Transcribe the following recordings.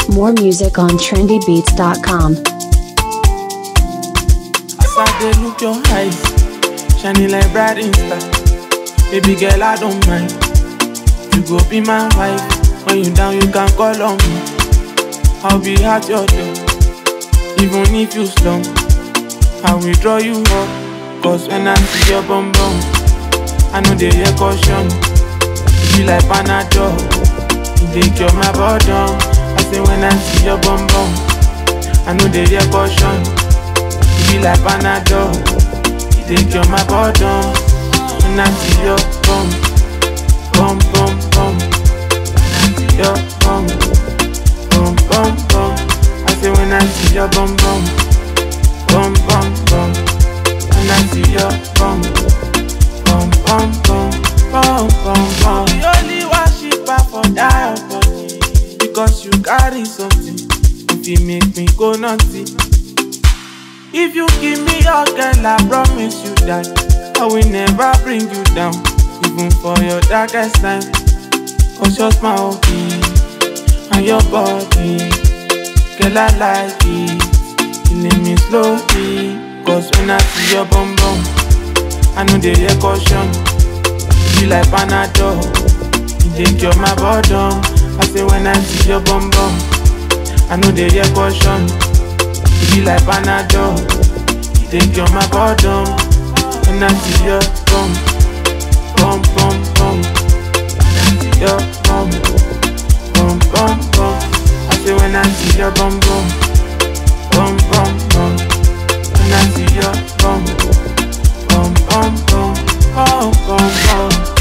More music on trendybeats.com. As I dey look your eyes, shining like bright star. Baby girl, I don't mind. You go be my wife. When you down, you can call on me. I'll be at your door, even if you slump. I will draw you up, cause when I see your bum bum, I know they hear caution. You be like Panadol, you dey cure my boredom. I say when I see your bum bum, I know they hear caution. You be like Panadol, you dey cure my boredom. When I see your bum, bum bum bum, your bum, bum bum bum. I say when I see your bum bum, bum bum bum. When I see your bum, bum bum bum, bum bum bum. The only worshiper for that your body because you carry something. If you make me go naughty. If you give me your girl, I promise you that I will never bring you down, even for your darkest time. Cause your smile and your body, girl, I like it. Killing me slowly, cause when I see your bum bum, I know they hear caution. You be like Panadol, you dey cure my boredom. I say when I see your bum bum, I know they hear caution. You be like Panadol, you dey cure my boredom. When I see your bum, bum bum bum, your bum, bum bum bum. I say when I see your bum bum, bum bum bum. When I see your bum, bum bum bum, bum bum bum.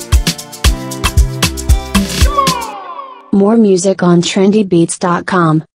More music on trendybeats.com.